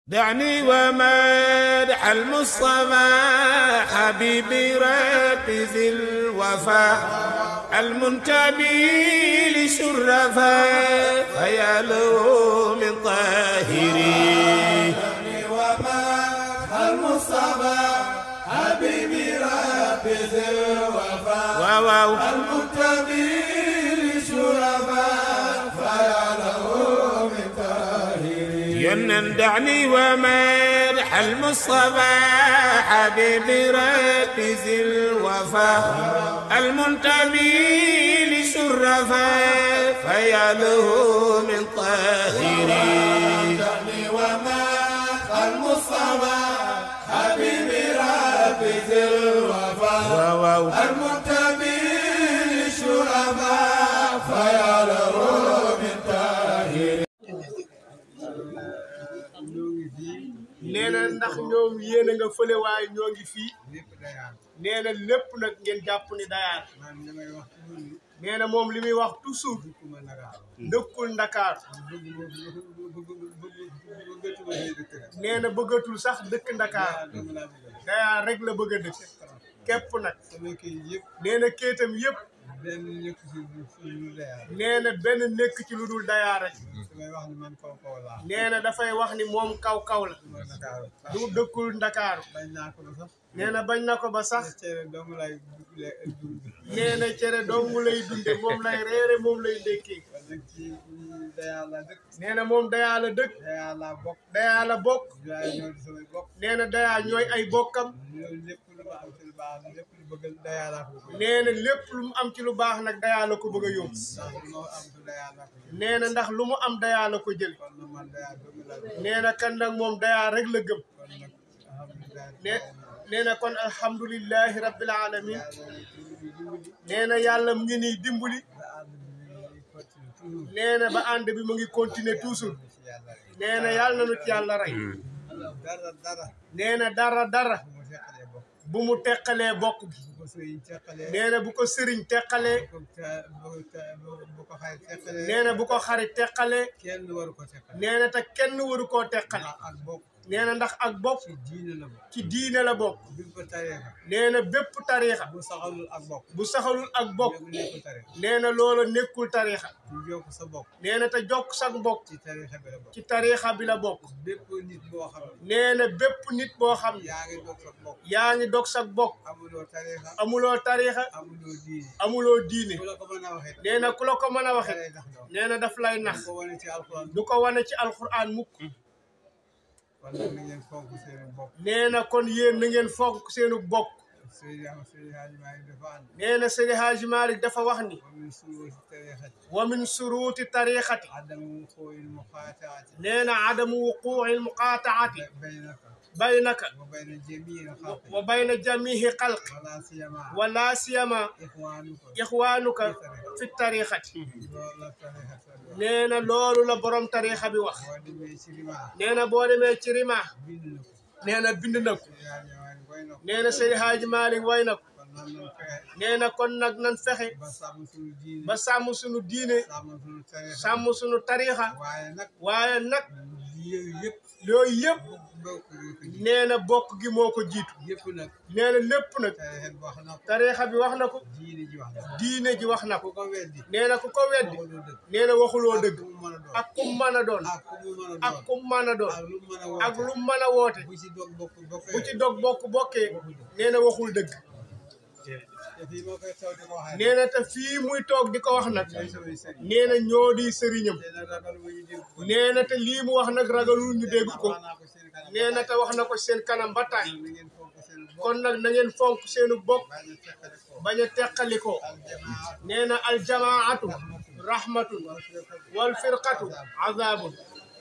دعني ومدح المصطفى حبيبي ربي ذي الوفاء المنتمي لشرفاء فيا له من طاهري ومدح المصطفى حبيبي ربي ذي الوفاء واو المنتمي لشرفاء فيا له من طاهرين ينن دعني ومدح المصطفى حبيبي ربي ذي الوفاء المنتمي لشرفاء فيا له من طاهري دعني ومدح المصطفى حبيبي ربي ذي الوفاء واو المنتمي لشرفاء فيا له من طاهرين nee na ndax ñoom yéen a nga fële waaye ñoo ngi fii lépp dayaar nee na lépp nag ngeen jàpp ni dayaar man damay wax toujours ni nee na moom li muy wax toujours dukkuma Ndakaaru dëkkul Ndakaar bëgg bëgg bëgg bëggatuma see dëkk rek nee na bëggatul sax dëkk Ndakaar dayaar dama laa bëgg dayaar rek la bëgg a dëkk képp nag sama kii yëpp nee na kéetam yëpp benn nekk si si lu dayaar nee na benn nekk ci lu dul dayaar rek damay wax ni man kaw kaw laa nee na dafay wax ni moom kaw kaw la duma Ndakaaru du dëkkul Ndakaaru bañ naa ko ba sax nee na bañ na ko ba sax cere doomu lay dund nee na cere dong lay dunde moom lay reere moom lay ndékkee kon nag ci dayaar laa dëkk nee na moom dayaa la dëkk dayaar laa bokk dayaa la bokk dayaar ñoo di samay bokk nee na dayaa ñooy ay bokkam loolu lépp lu ma am ci lu baax lépp lu bëgg dayaar laa ko bëgg nee na lépp lu mu am ci lu baax nag dayaa la ko bëgg a yóbbu ndax lu ma am ci dayaar laa ko bëgg nee na ndax lu mu am dayaa la ko jël kon nag man dayaar doomu laa bëgg nee na kan nag moom dayaa rek la gëm kon nag alhamdulilah ne nee na kon alhamdulillahi rabbil alamin nee na yàlla mu ngi nii dimbali nee na ba ànd bi mu ngi continuer toujours nee na yàlla na nu ci yàlla rey dara dara nee na dara dara bu ma teqalee bokk bu mu teqalee bokk gi bu ko sëriñ teqalee nee na bu ko sëriñ teqalee bu ko ta- bu ko ta- bu ko xarit teqalee nee na bu ko xarit teqalee kenn waru ko teqale nee na te kenn waru koo teqale ndax ak bokk nee na ndax ak bokk ci diine la bokk ci diine la bokk bi ko tariixa nee na bépp tariixa bu saxalul ak bokk bu saxalul ak bokk yow nekku tariixa nee na loola nekkul tariixa du jokk sa bokk nee na te jokk sag mbokk ci tariixa bi la bokk ci tariixa bi la bokk bépp nit boo xam ne nee na bépp nit boo xam ne yaa ngi bokk sa bokk yaa ngi dog sag bokk amuloo tariixa amuloo tariixa amuloo diine amuloo diine ku la ko mën a waxee nee na ku la ko mën a waxe dalay tax doon nee na daf lay nax ko wane ci alxuraan du ko wane ci alquran mukk kon nag na ngeen fonk seen bopp nee na kon yéen na ngeen fonk seenu bokk Seydi Seydi Hadji Malick dafa ànd nee na Seydi Hadji Malick dafa wax ni wa min suruuti tariixati wa min suruuti tariixati adamu wuquu'il muqaataati nee na adamu wuquuci lmuqaataati baynaka baynaka wa bayna jamiil xalqi wa bayna jamihi xalq wala siyama wala siyama ixwaanuka ixwaanuka fi tariixati loolu la tariixati wax nee na loolu la borom tariixa bi wax boo demee ci rimaa nee na boo demee ci rima bind na ko nee na bind na ko Seydi Hadji Malick way na ko nee na Seydi Hadji Malick way na ko kon nan nan fexe nee na kon nag nan fexe ba sàmm suñu diine ba sàmm sunu diine sàmm suñu tariixa sàmm sunu tariixa waaye nag waaye nag yooyu yëpp yooyu yëpp bokk yi ko ji nee na bokk gi moo ko jiitu yëpp nag nee na lépp nag tariixa bi wax na ko tariixa bi wax na ko diine ji wax na ko diine ji wax na ku ko ko weddi nee na ku ko weddi waxuloo dëgg nee na waxuloo dëgg ak ku mu mën a doon ak kum mën a doon ak ku mu mën a ak doon kum mën a doon ak lu ak lu mu mën a woote mën a woote bu ci dog bokk bokkee bu ci dog bokk bokkee nee na waxul dëgg te fii moo koy taw di ko waxee nee na te fii muy toog di ko wax nag ñooy samay sëriñ nee na ñoo di sëriñam te nag ragal ma ñu dégg ko nee na te lii mu wax nag ragalul ñu dégg ko wax naa ko seen kanam nee na te wax na ko seen kanam ba tàyyi na ngeen fonk seen bopp kon nag na ngeen fonk seenu bokk bañ a teqale ko bañ a teqalikoo aljamaa nee na aljamaatu rahmatun wal firqatu azabun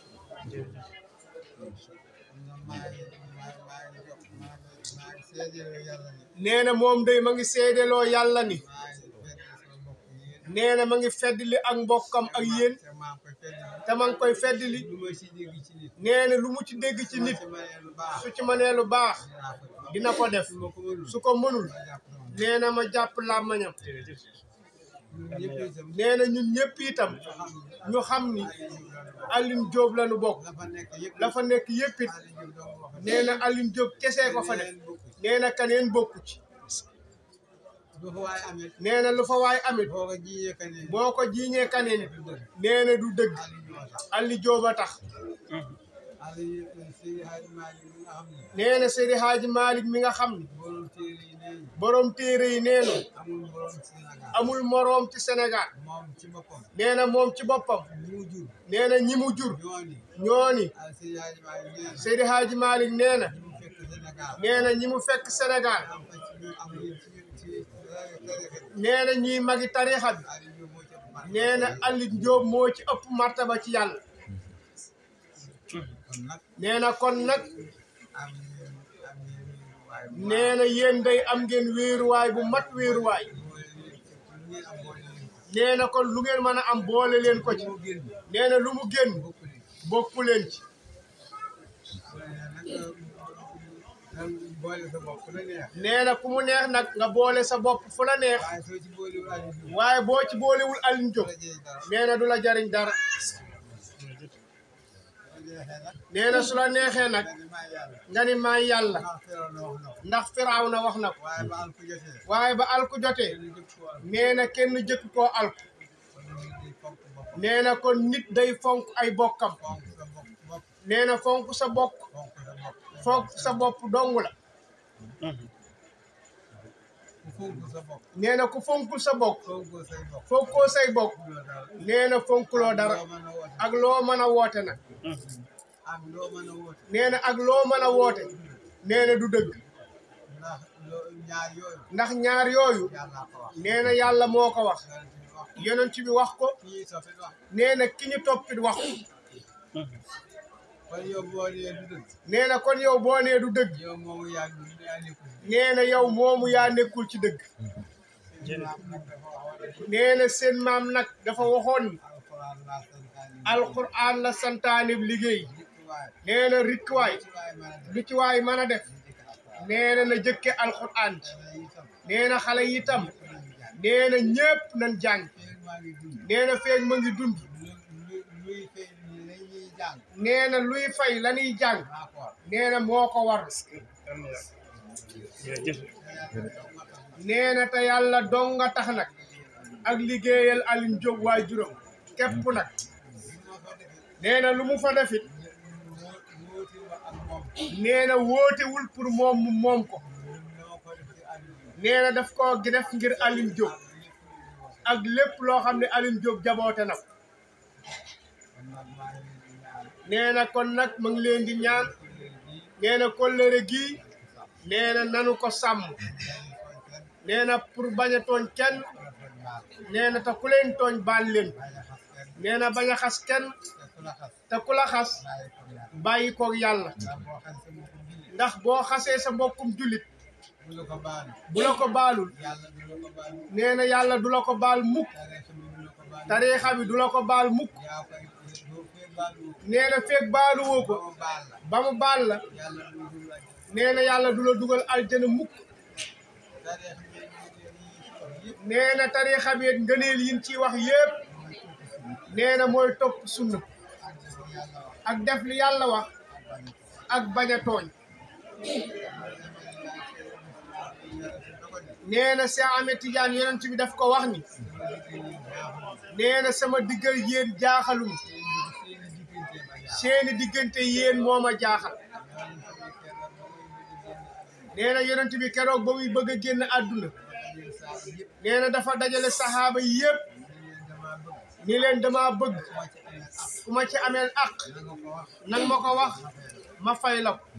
maa ngi maa maa ngi jox maa ngi maa ngi seedeel yàlla ni nee na moom day ma ngi seedeloo yàlla ni maa ngi fedd sama bopp yéen nee na ma ngi feddli ak mbokkam ak yéen te maa ngi koy fedd te ma ngi koy feddli lu ma ci dégg ci nit nee na lu mu ci dégg ci nit ci ma ne lu baax su ci mënee lu baax dinaa ko dina ko def su ma ko mënul su ko mënul ma jàpp sama nee na ma jàpp làmmañam ñun ñëpp itam nee na ñun ñëpp itam ñu xam ni Alioune Diop la ñu bokk la fa nekk yëpp la fa nekk yëpp it Aliou Diop dong wax nee na Alioune Diop kesee ko fa def leen bokk nee na kaneen bokku ci du fa waay amee nee na lu fa waay amit boo ko jiñee ka ne boo ko jiiñee kaneen it du dëgg nee na du dëgg Aliou ñoo tax Alioune Diop a tax Aliou Seydi Hadji Malick mi nga xam ne nee na Seydi Hadji Malick mi nga xam ni borom téere yi nee borom téere yi nee na amul borom Sénégal amul moroom ci Sénégal moom ci boppam nee na moom ci boppam ñi mu jur nee na ñi mu jur ñooñu ñoo ni ah Seydi Hadji Malick nee na Seydi Hadji Malick nee na ñi mu fekk Sénégal nee na ñi mu fekk Sénégal am fa ci ñun am ci ci ci tarixa bi nee na ñiy magi tarixa bi Aliou Diop moo ci ëpp barke. nee na Alioune Diop moo ci ëpp martaba ci yàlla kon nag nee na kon nag am ngeen am ngeen waaye bu nee na yéen day am ngeen wéeruwaay bu mat wéeruwaay boole leen ci lu ngeen am boole leen ko. nee na kon lu ngeen mën a am boole leen ko ci moo génn nee na lu mu génn bokk leen bokku leen ci boole nag nga boole sa bopp la neex nee na ku mu neex nag nga boole sa bopp fu la neex waaye soo ci boolewul Aliou Diop waaye boo ci boolewul Alioune Diop la jëy dara nee na du la jariñ dara la jeexee nag nee na su la neexee nag nga ni maa yàlla nga ni maay yàlla ndax Firawna wax na ko ndax Firawna wax na ko waaye ba al ko jotee waaye ba alku jotee ñu jëkk ko am nee na kenn jëkk koo alku kon ñu di fonk boppam nee na kon nit day fonk ay bokkam fonk sa bopp bopp nee na fonk sa bokk fonk sa bopp fonk sa bopp dong la ku fonk sa bopp nee na ku fonkul sa bokk fonkoo say bopp fonkoo say bokk loo dara nee na fonkuloo dara loo mën a woote ak loo mën a woote nag am loo mën a woote nee na ak loo mën a woote nee na du dëgg ndax loo ñaar yooyu ndax ñaar yooyu yàlla ko wax nee na yàlla moo ko wax yonent bi wax ko yonent bi wax ko kii sofit wax nee na ki ñu toppit wax ko kon yow boo nee du dëgg nee na kon yow boo nee du dëgg yow moomu yaa ngi yaa nekkul nee na yow moomu yaa nekkul ci dëgg maam nag dafa waxoon nee na seen maam nag dafa waxoon ni alxuraan laa santaane alxuraan la santaane liggéey dikk waaye nee na rikkuwaay ci waaye mën a def lu ci waay mën a def dikk alxuraan nee na na jëkke alxuraan ci yàlla itam nee na xale yi itam nañu jàng nee na ñépp nañ jàng feeg maa ngi dund nee na feeg ma ngi dund lu lu luy fay la ñuy jàng nee na luy fay la ñuy jàng maa ko war nee na moo ko war nee na te yàlla dong nga tax nag ak liggéeyal Alioune Diop waay juróom képp nag nee na lu mu fa defit wóoti wa ak moom nee na wóotewul pour moom mu moom ko noo ko def ci àdduna nee na daf koo def ngir Alioune Diop ak lépp loo xam ne Alioune Diop jaboote na ko kon nag maa ngi leen di ñaan nee na kon nag mu ngi leen di ñaan nee na kóllëre gii nee na nanu ko sàmm nee na pour bañ a tooñ kenn nee na te ku leen tooñ baal leen nee na bañ a xas kenn te ku la xas bàyyi koog yàlla ndax boo xasee sa mbokkum jullit bu la ko baal bu la ko baalul yàlla du la ko baal nee na yàlla du la ko baal mukk tariixa bi du la ko baal tariixa bi du la ko baal mukk yaa koy doo fee baalu nee na feeg baaluwoo ko ko baal la ba mu baal la yàlla du dul la nee na yàlla du la dugal aljana mukk tariixa bi ñu yëpp nee na tariixa bi ngëneel yin ciy wax yépp nee na mooy topp sunna ak def li yàlla wax ak bañ a tooñ nee na Cheikh Ahmed Tidiane yonent bi daf ko wax ni nee na sama diggal yéen jaaxalum seeni diggante yéen moo ma jaaxal nee na yonent bi keroog ba muy bëgg a génn àdduna nee na dafa dajale saxaaba yi yépp ni leen dama bëgg ku ma ci ameel àq nang ma ko wax ma fay la ko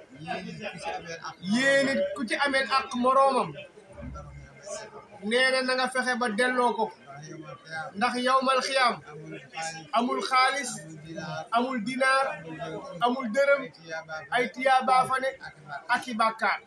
yéen it ku ci ameel àq moroomam nee na na nga fexe ba delloo ko ndax yawmal xiyaam amul xaalis amul dinaar amul dërëm ay tiyaabaa fa ne ak i bàkkaar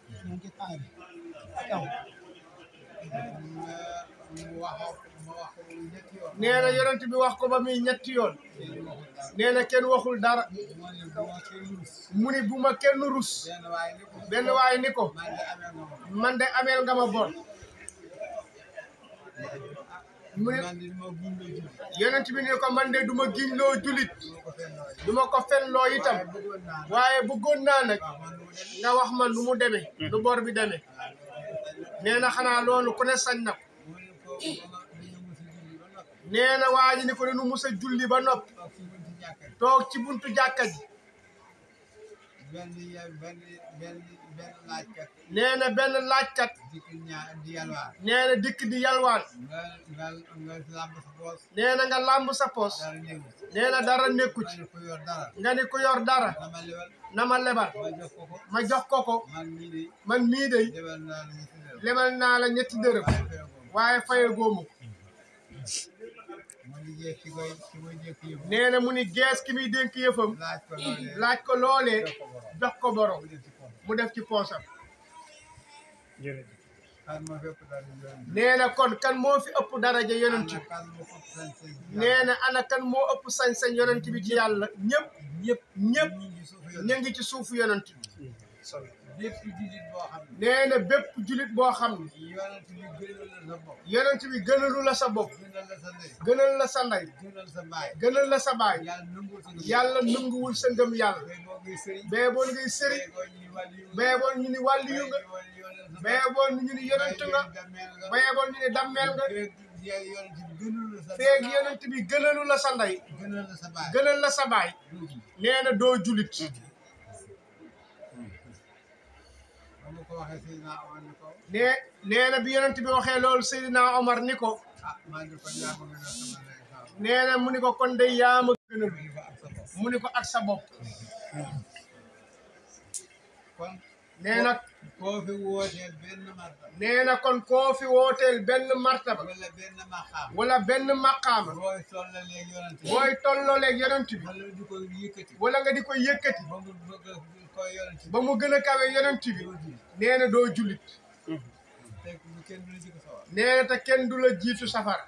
nee na yonent bi wax ko ba muy ñetti yoon nee na kenn waxul dara mu ni bu ma kenn rus benn waay ni ko man de ameel nga ma bor mu ne man di ma gindoo julli yonent bi ne ko man de du ma giñloo julit du ma ko fenn du ma ko fenloo nooy itam waaye bëggoon naa waaye bëggoon naa nag waaw man nga wax ma du ma dem nu mu demee nu bor bi demee nee na xanaa loolu ku ne sañ na ko mu ne ko ba nga dañoo mos a julli ba noppi nee na waa ji ni ko nu mus a julli ba noppi toog si buntu jàkka toog ji ci buntu jàkka ji benn ya benn benn benn laajkat nee na benn laajkat dikk ñaa di yalwaan nee na dikk di yalwaan nga nga nga làmb sa poos nee na nga làmb sa pos dara néew nee na dara nekku ma ci ne ko yor dara nga ni ku yor dara dama lebal na ma lebal ma jox ko ko ma jox ko ko man mii de man mii de lebal naa la ñu si dara lebal naa la ñetti dërëm waaye fee ko waaye faye góomu ko ma liggéey ki koy ki koy jëkk yëpp nee na mu ni gees ki muy dénk yëfam laaj ko loolee laaj ko loolee jox ko borom jox ko borom mu def ci poos mu def ci poosam xar ma fépp daal di yoon nee na kon kan moo fi ëpp daraja yonent bi kan moo ko sañ-sañ nee na ana kan moo ëpp sañ-sañ yonent bi ci yàlla ñëpp ñëpp ñëpp ñu ngi suuf yoon ñu ngi ci suufu yonent bi bépp jullit boo xam ne nee na bépp julit boo xam ne yonent bi gënal la sa bopp yonent bi gënalu la sa bopp gënal la sa ndey gënal la sa ndey gënal sa baay gënal la sa baay yàlla nangul sa ngëm yàlla nanguwul sa ngëm yàlla bee boo ngay sëriñ bee boon ngay sëri bee boo ñuy wàllu bee boon ñu ni wàlliyu yu nga bee bee boon ñu ni yonent nga bee boon ñu ni dammeel nga yonent bi gënal la sa feeg yonent bi gënalu la sa ndey gënal la sa baay gënal la sa baay nee na doo julit ba ma ko waxee Seydina Omar ni ko nee nee na bi yonent bi waxee loolu Seydina Omar ni ko ah maa ngi kon yaa ma gën a sama ndey sama nee na mu ni ko kon day yaa ma gënal ni ko ak sa bopp mu ni ko ak sa bopp kon nee na koo fi wooteel benn marta nee na kon koo fi wooteel benn martaba wala benn maqaam wala benn maqaama booy tollalee yonent bi booy tollooleeg yonent bi wala di ko yëkkati wala nga di ko yëkkati ba mu bëgg ko yonent bi ba mu gën a kawe yonent bi nee na doo julit fekk bu kenn du la jëkk sawar nee na te kenn du la jiitu safara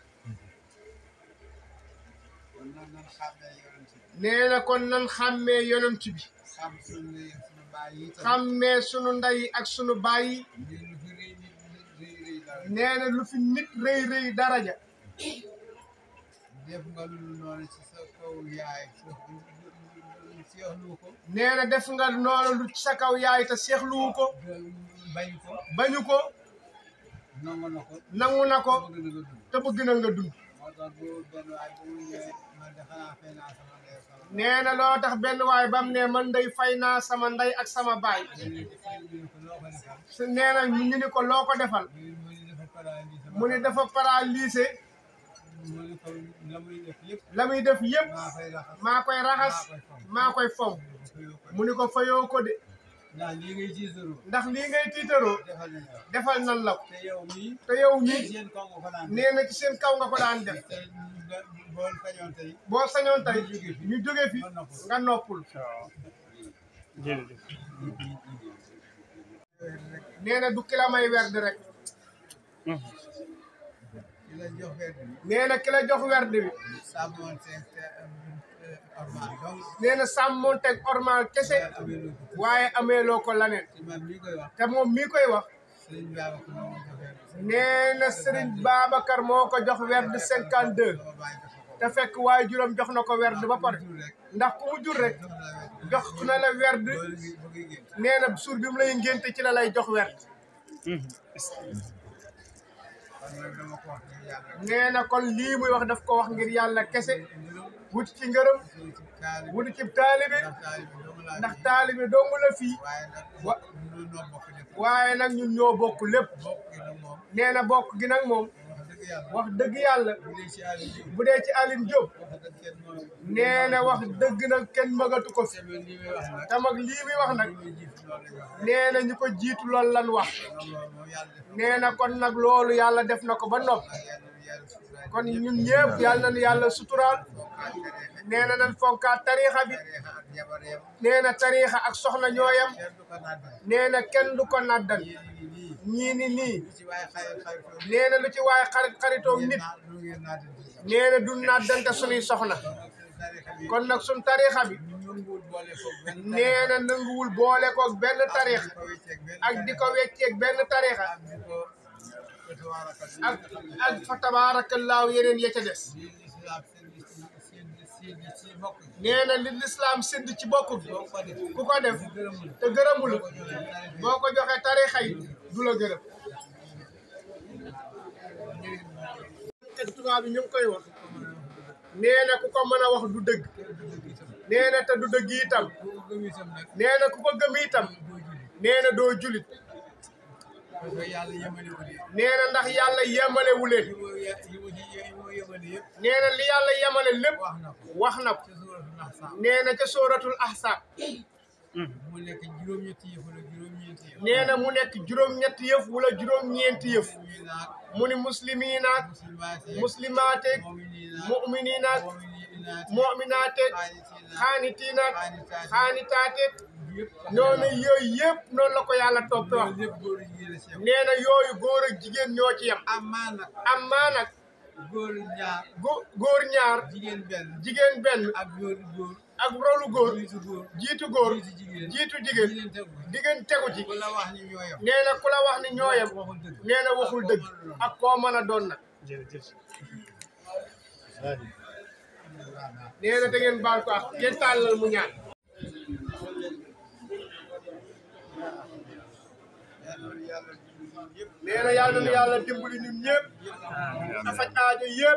kon nag nan xàmmee yonent bi nee na kon nan xàmmee yonent bi xam suñu ne suñu baay yi tam xàmmee sunu ndey ak sunu baay yi ñu lu fi rëy nit rëy rëy dara nee na lu fi nit rëy rëy daraja def nga lu noonu ci sa kaw yaay seexlu ko nee na def nga noonu lu ci sa kaw yaay te seexluwu ko bañ ko bañu ko nangu na ko nangu na ko bëgg na nga dund te bëgg na nga dund moo tax bu benn waay bu mu ñëwee man de xanaa fay naa sama ndey sama nee na loo tax benn waay bam ne man day fay naa sama ndey ak sama baay ñu ne ko loo ko defal su nee na ñu ni ko loo ko defal mu ne dafa paralysé sama mu ni dafa paralysé mu ne ko la muy def lépp la muy def yépp maa fay raxas maa koy raxas maa koy fomp mu ni ko fayoo ko de ndax lii ngay jiitaroo ndax lii ngay tiitaroo defal nañ la defal nan la ko te yow mii te yow mii seen kaw nga ko daan def nee na ci seen kaw nga ko daan def te boo sañoon tey boo sañoon tey ñu jóge fi nga noppul nee na du ki la may werd rek di la jox wedd bi nee na ki la jox werd bi sàmmoon seen ormal donc nee na sàmmonteeg ormal kese amee lu ko waaye ameeloo ko laneen ci man mii koy wax te moom mii koy wax sëriñ bi ko moo ma jox wedd bi nee na Serigne Babacar moo ko jox werd 52 sama bàyyi dafa ko te fekk waaye juróom jox na ko werd ba pare jur rek ndax ku mu jur rek jox la jox na la wedd werd loolu ngi bëgg génn nee na suur bi mu lay ngénte ci la lay jox werd kon nag dama ko wax ngir yàlla nee na kon lii muy wax daf ko wax ngir yàlla kese mbirum wuti ci ngërëm suñu ci kaali wuti ci taalibe ndax kaali bi doomu laa ndax taalibe dong la fii waaye nag wa ñu noo bokk lépp waaye nag ñun ñoo bokk lépp bokk gi nag moom nee na bokk gi nag moom wax dëgg yàlla wax dëgg yàlla bu dee ci àll bi bu dee ci Aline Diop wax dëgg kenn moo nee na wax dëgg nag kenn magatu ko fi semaine li may wax nag tam ak lii muy wax nag li may jiitu loolu la wax nee na ñu ko jiitu loolu lan wax loolu moom yàlla def nee na kon nag loolu yàlla def na ko ba nopp ak yàlla yàlla suturaay kon ñun ñëpp yàlla nañu yàlla suturaal nee na nañ fonkaat tariixa bi tariixa ak jabar yam nee na tariixa ak soxna ñooyam kenn du ko nàddal nee na kenn du ko naddan yéen ñi nii ñii ni nii lu ci waaye xarit xaritoo nee na lu ci waaye xarit xaritoo nit naa lu ngeen nàddal di nee na du naddante suñuy soxna tariixa bi kon nag suñ tariixa bi ñu nanguwul boole ko benn nee na nanguwul boole koog benn tariixa ko wecceeg benn ak di ko wecceeg benn tariixa ak di ko ak ak fa tabaarakallaahu yeneen ya ca des nee na li lislaam sédd ci bokk gi ku ko def te gërëmul boo ko joxee tarixa yi du la gërëm te tubaab bi ñu ngi koy wax nee na ku ko mën a wax du dëgg nee na te du dëgg itam nee na ku ko gëm itam nee na doo julit nee na ndax yàlla yemalewu leen nee na li yàlla yemale lépp wax na ko nee na ca sóoratul ahsaab mu nekk juróom-ñetti yëf wala juróom-ñeenti yëf. nee na mu nekk juróom-ñetti yëf wala juróom-ñeenti yëf ñuy naag mu ni muslimiinaak muslimaate muslimaateeg mu'miniinaak mu'miniinaak mu'minaate mu'minaateeg xaanitiinaak xaanitaate xaanitaateeg yëpp noonu yooyu yëpp noonu la ko yàlla toppe wax loolu lépp góor jigéen a si yem. nee na yooyu góor ak jigéen ñoo ci yem amaa nag amaa nag góor ñaar gó- góor ñaar jigéen benn jigéen benn ak góor góor ak rolu góor jiitu góor jiitu góor jiitu jigéen jiitu jigéen jigéen tegu jigéen tegu ci ku la wax ni ñoo yem nee na ku la wax ni ñoo yem waxul dëgg nee na waxul dëgg ak koo mën a doon nag nee na da ngeen baal ko ak ngeen tàllal mu ñaan nee na yàlla na yàlla dimbali ñun ñëpp a faj aajo yëpp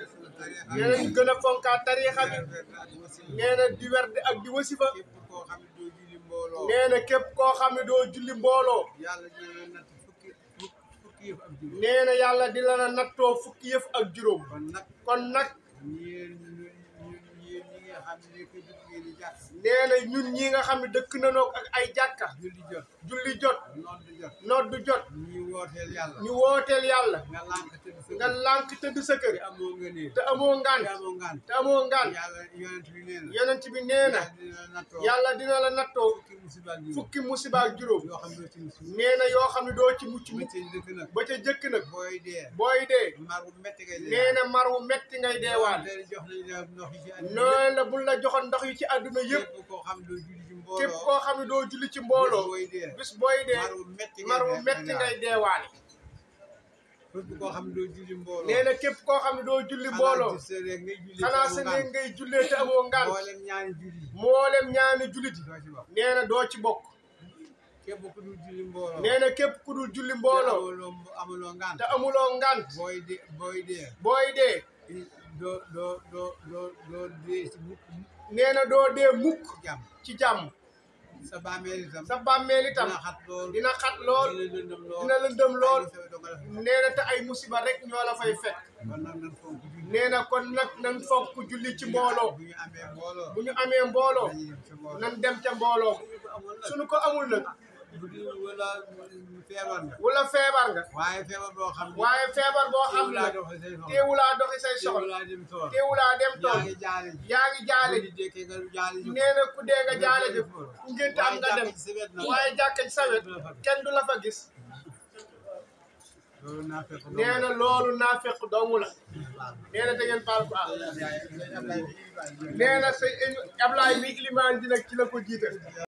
nee na ñu gën a fonkaat tariixa bi nee na di werd ak di wasifa képp koo xam ne doo julli mbooloo nee na képp koo xam ne doo julli mbooloo yàlla dina la natt fukki fukki fukki yëf ak juróom nee na yàlla di la na nattoo fukki yëf ak juróom kon nag kon nag yéen ñun ñun ñi nga xam ne que jug ngeen di jàpp nee na ñun ñi nga xam ne dëkk nanoo ak ay jàkka julli jot julli jot nodd jot noddu jot ñi wooteel yàlla ñu wooteel yàlla nga lànk tëdd sa nga kër lànk tëdd sa kër te amoo nga néeg te amoo te ngant amoo ngaan te amoo ngant yàlla yonent bi nee na yonent bi nee na yàlla dina la nattoo yàlla dina la nattoo fukki musiba ak juróom fukki musiba ak juróom yoo xam ne ci musu nee na yoo xam ne doo ci mucc ba mukk ca dëkk nag ba ca jëkk nag booy dee booy dee mar bu metti ngay dee nee na mar wu metti ngay deewaan te jox nañ la ndox yi ci àddina noonu la bul la joxoon ndox yi ci àdduna yëpp képp koo xam doo julli ci mbooloo képp koo xam ne doo julli ci mbooloo booy dee bis booy dee mar bu metti ngay mar wu dee metti ngay deewaale képp koo xam ne doo julli mbooloo nee na képp koo xam ne doo julli mbooloo xanaa sa rek ngay julli xanaa sa néeg ngay jullee te amoo ngant mboolem ñaari julli mboolem ñaani jullit yi doo ci wax nee na doo ci bokk képp ku dul julli mbooloo nee na képp ku dul julli mbooloo amuloo amuloo ngant te amuloo ngant booy dee booy dee booy dee doo doo doo doo doo dee ci mukk mukk nee na doo dee mukk jàmm ci jàmm sa bàmmeel itam sa bàmmeel itam dina xat lool dina xat lool dina lëndëm lool dina lëndëm lool ay sawe doo ko def nee na te ay musiba rek ñoo la fay fekk kon nag nan fonk julli nee na kon nag nan fonk julli ci mbooloo bu ñu amee mbooloo bu ñu amee mbooloo dañuy dem ci mbooloo nan dem ca mbooloo bu amul nag suñu ko amul nag bu dee wala feebar nga wala feebar nga waaye feebar boo xam ne waaye feebar boo xam teewu ne laa nag doxal say soxla teewulaa doxi say teewu soxla laa dem tool teewulaa dem yaa tool ngi jaale ji yaa ngi jaale bu ñu dekkee nga jaale ji nee na ku dee nga jaale ji ku ngénte am nga dem waaye jàkka ci sa wet nag waaye jàkka ci sa wet kenn du la fa gis loolu naa fekk nee na loolu naa fekk doomu la nee na da ngeen baal ko ah nee na sa Ablaye mi ilimaan ji nag ci la ko jiite